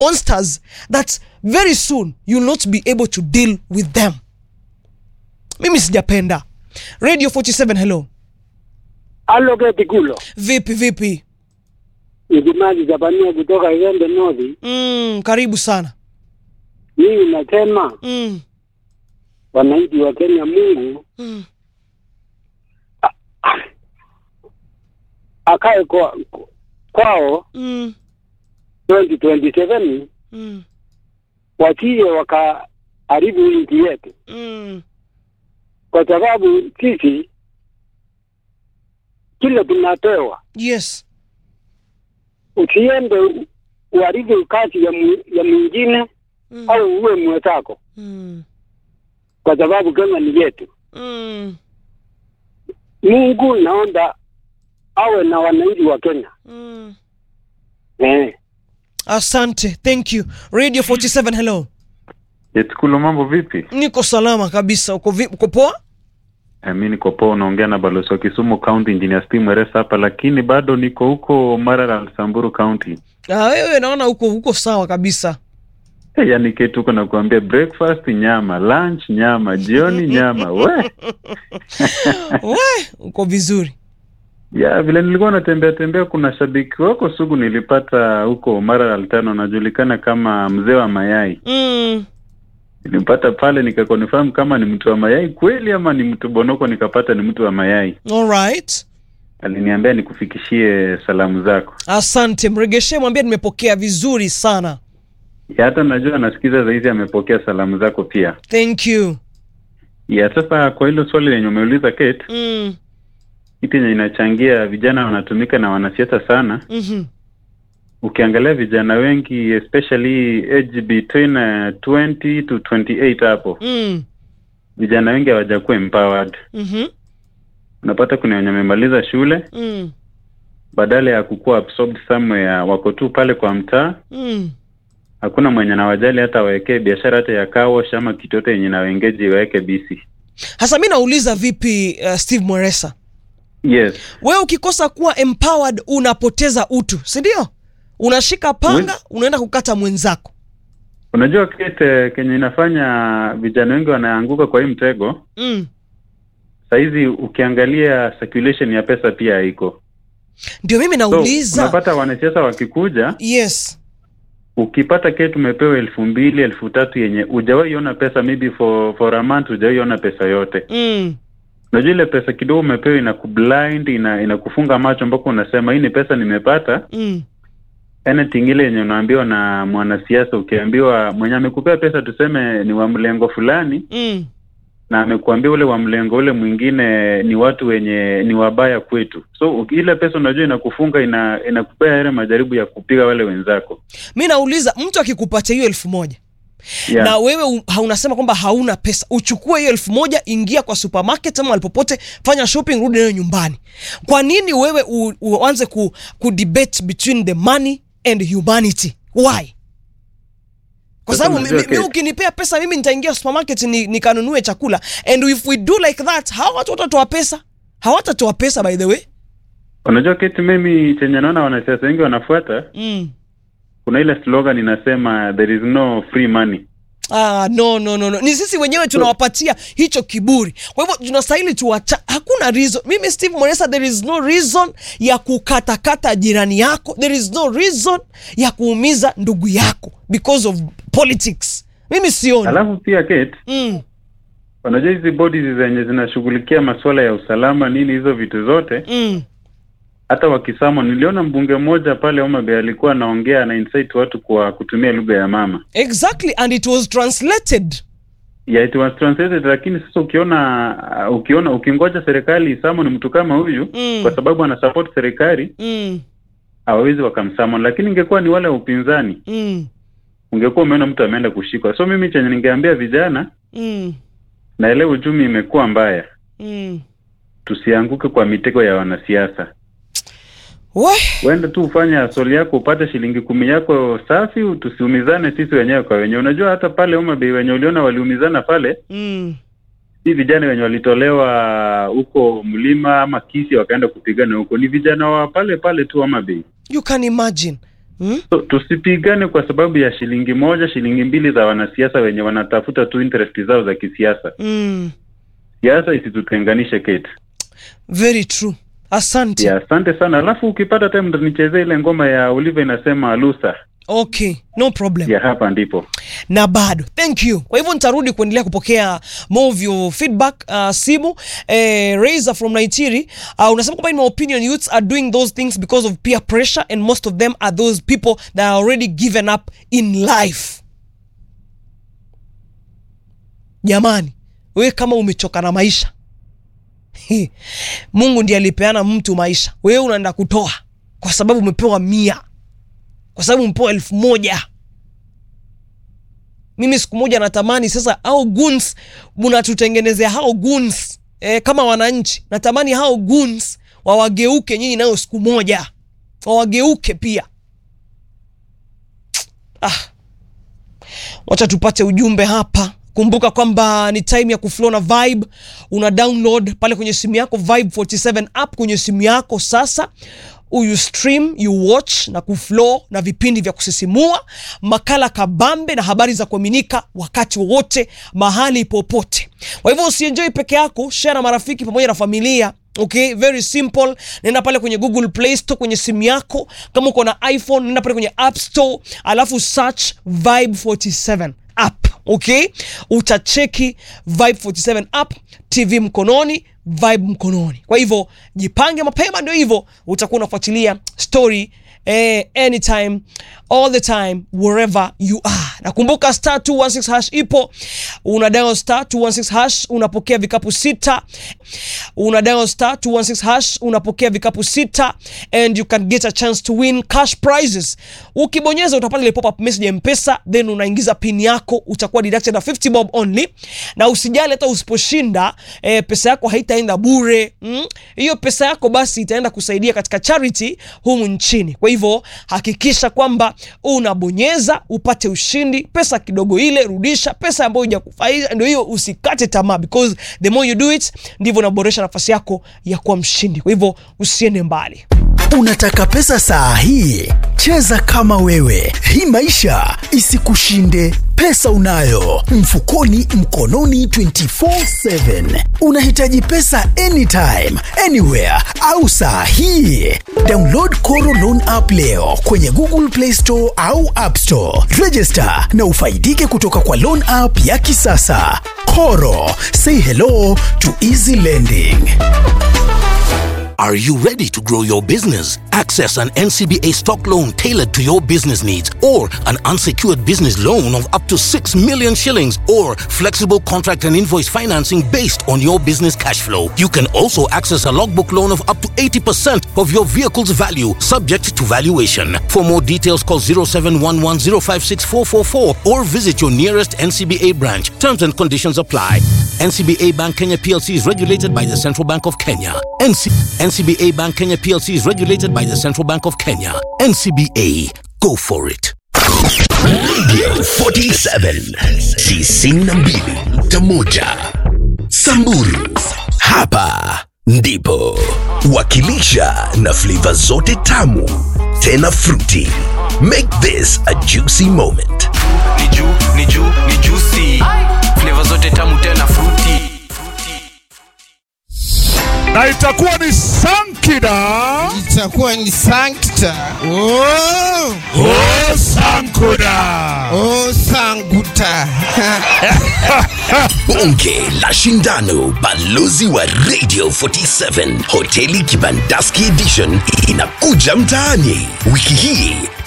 monsters that very soon you'll not be able to deal with them mimi sijapenda radio 47 hello Halo Geti Kulo, vipi vipi Idimaji Japania kutoka Igembe North. mm, karibu sana Mimi nasema mm, wananchi wa Kenya, Mungu mm. akae kwa, kwao Mm, 2027 mm, wasije wakaharibu nchi yetu, mm. kwa sababu sisi kile tunapewa. yes Usiende u- uharibu kazi ya, mu, ya mwingine mm, au uwe mwenzako, mm, kwa sababu Kenya ni yetu. mm, Mungu naomba awe na wananchi wa Kenya mm. eh. asante thank you radio 47 hello Yetkulu, mambo vipi? niko salama kabisa uko, vi, uko poa Eh, mi niko poa, unaongea na balozi wa Kisumu County Engineer Steve Mweresa hapa, lakini bado niko huko Maralal, Samburu County. Ah, wewe naona uko uko sawa kabisa Eh, yani ketu huko nakuambia breakfast nyama, lunch nyama, jioni nyama. We we uko vizuri ya vile nilikuwa natembea tembea, kuna shabiki wako sugu nilipata huko Maralal tano, anajulikana kama mzee wa mayai. mm. Nilimpata pale nikakonfirm kama ni mtu wa mayai kweli ama ni mtu bonoko, nikapata ni mtu wa mayai. alright Aliniambia nikufikishie salamu zako. asante mregeshe mwambie nimepokea vizuri sana ya hata najua anasikiza zaidi, amepokea salamu zako pia. thank you ya sasa, kwa hilo swali lenye umeuliza Kate, mm. kitu yenye inachangia vijana wanatumika na wanasiasa sana. mm-hmm. Ukiangalia vijana wengi especially age between uh, 20 to 28 hapo, mm. vijana wengi hawajakuwa empowered. mm-hmm. Unapata kuna wenye wamemaliza shule, mm. badala ya kukuwa absorbed somewhere, wako tu pale kwa mtaa mm. hakuna mwenye nawajali hata wawekee biashara hata ya kawash ama kitu yote yenye nawengeji waweke bisi. hasa mi nauliza vipi uh, steve mweresa Yes, wewe ukikosa kuwa empowered unapoteza utu si ndio unashika panga unaenda kukata mwenzako unajua Kate, kenye inafanya vijana wengi wanaanguka kwa hii mtego mm. sahizi, ukiangalia circulation ya pesa pia haiko. ndio mimi So nauliza unapata wanasiasa wakikuja, yes ukipata Kate umepewa elfu mbili elfu tatu yenye hujawahi ona pesa, maybe for for a month hujawahi ona pesa yote. mm. Unajua ile pesa kidogo umepewa inakublind, ina inakufunga macho mpaka unasema hii ni pesa nimepata. Mm. anything ile yenye unaambiwa na mwanasiasa, ukiambiwa mwenye amekupea pesa tuseme ni wa mlengo fulani, Mm. na amekuambia ule wa mlengo ule mwingine ni watu wenye ni wabaya kwetu, so uki- ile pesa unajua inakufunga, ina inakupea yale majaribu ya kupiga wale wenzako mi nauliza mtu akikupatia hiyo elfu moja yeah. na wewe u- ha- unasema kwamba hauna pesa uchukue hiyo elfu moja ingia kwa supermarket ama alipopote fanya shopping rudi nayo nyumbani kwa nini wewe u, uanze ku, ku debate between the money and humanity why kwa Sasa sababu unajua mi- mi- mi Kate- ukinipea pesa mimi nitaingia supermarket ni- nikanunue chakula and if we do like that hawa watu watatoa pesa hawatatoa pesa by the way Unajua kitu mimi chenye naona wanasiasa wengi wanafuata, mm. kuna ile slogan inasema there is no free money. Ah, no, no, no, no. Ni sisi wenyewe tunawapatia hicho kiburi. Kwa hivyo tunastahili tuwacha. Hakuna reason. Mimi Steve Moresa, there is no reason ya kukatakata jirani yako. There is no reason ya kuumiza ndugu yako because of politics. Mimi sioni. Alafu pia Kate, Mm, unajua hizi bodies zenye zinashughulikia masuala ya usalama nini, hizo vitu zote mm. hata wakisamo niliona mbunge mmoja pale Homa Bay alikuwa anaongea na incite watu kwa kutumia lugha ya mama Exactly and it was translated. yeah, it was translated, lakini sasa ukiona uh, ukiona ukingoja serikali isamon mtu kama huyu Mm. kwa sababu ana support serikali Mm, hawawezi wakamsamon, lakini ingekuwa ni wale wa upinzani mm, ungekuwa umeona mtu ameenda kushikwa. So mimi chenye ningeambia vijana, mm, naelewa uchumi imekuwa mbaya, mm. tusianguke kwa mitego ya wanasiasa. We, Uende tu ufanye asoli yako upate shilingi kumi yako safi, tusiumizane sisi wenyewe kwa wenyewe. Unajua hata pale Homa Bay wenye uliona waliumizana pale, mm. si vijana wenye walitolewa huko mlima ama Kisii wakaenda kupigana huko, ni vijana wa pale pale tu Homa Bay. You can imagine. Hmm? So tusipigane kwa sababu ya shilingi moja, shilingi mbili za wanasiasa wenye wanatafuta tu interest zao za kisiasa. Mm. Siasa isitutenganishe Kate. Very true. Asante. Ya, asante sana. Alafu ukipata time ndo nichezee ile ngoma ya Oliver inasema Lusa. Okay, no problem. Ya hapa ndipo. na bado thank you kwa hivyo nitarudi kuendelea kupokea more of your feedback uh, simu eh, Razor from Nigeria uh, unasema kwamba in my opinion youths are doing those things because of peer pressure and most of them are those people that are already given up in life jamani wewe kama umechoka na maisha Hi, Mungu ndiye alipeana mtu maisha wewe unaenda kutoa kwa sababu umepewa mia kwa sababu umepewa elfu moja mimi siku moja natamani sasa hao goons mnatutengenezea hao goons eh, kama wananchi natamani hao goons wawageuke nyinyi nayo siku moja wawageuke pia ah. wacha tupate ujumbe hapa kumbuka kwamba ni time ya kuflow na vibe una download pale kwenye simu yako vibe 47 app kwenye simu yako sasa you stream you watch na kuflow na vipindi vya kusisimua makala kabambe na habari za kuaminika wakati wowote mahali popote kwa hivyo usienjoi peke yako share na marafiki pamoja na familia okay very simple nenda pale kwenye google play store kwenye simu yako kama uko na iphone nenda pale kwenye app store alafu search vibe 47 app okay utacheki vibe 47 app tv mkononi vibe mkononi kwa hivyo jipange mapema ndio hivyo utakuwa unafuatilia story eh, anytime all the time wherever you are nakumbuka star 216 hash ipo una dial star 216 hash unapokea vikapu sita una dial star 216 hash unapokea vikapu sita and you can get a chance to win cash prizes ukibonyeza utapata ile pop up message ya mpesa then unaingiza pin yako utakuwa deducted na 50 bob only na usijali hata usiposhinda eh, pesa yako haitaenda bure mm? hiyo pesa yako basi itaenda kusaidia katika charity humu nchini kwa hivyo hakikisha kwamba unabonyeza upate ushindi pesa kidogo ile rudisha pesa ambayo hujakufaida ndio hiyo usikate tamaa because the more you do it ndivyo unaboresha nafasi yako ya kuwa mshindi kwa hivyo usiende mbali Unataka pesa saa hii? Cheza kama wewe, hii maisha isikushinde. Pesa unayo mfukoni, mkononi 24/7. Unahitaji pesa anytime, anywhere au saa hii? Download Koro Loan app leo kwenye Google Play Store au App Store. Register na ufaidike kutoka kwa loan app ya kisasa. Koro, say hello to easy lending. Are you ready to grow your business? Access an NCBA stock loan tailored to your business needs or an unsecured business loan of up to 6 million shillings or flexible contract and invoice financing based on your business cash flow. You can also access a logbook loan of up to 80% of your vehicle's value subject to valuation. For more details call 0711056444 or visit your nearest NCBA branch. Terms and conditions apply. NCBA Bank Kenya PLC is regulated by the Central Bank of Kenya. NC- NCBA Bank Kenya PLC is regulated by the Central Bank of Kenya. NCBA, go for it. Radio 47 92.1 Samburu. Hapa ndipo wakilisha na flavor zote tamu tena fruity. Make this a juicy moment. ni juu ni juu ni juicy flavor zote tamu tena fruity na itakuwa ni sankida itakuwa ni sankta oh, o sankuda oh, sanguta Bonge la shindano, balozi wa Radio 47 hoteli Kibandaski Edition inakuja mtaani wiki hii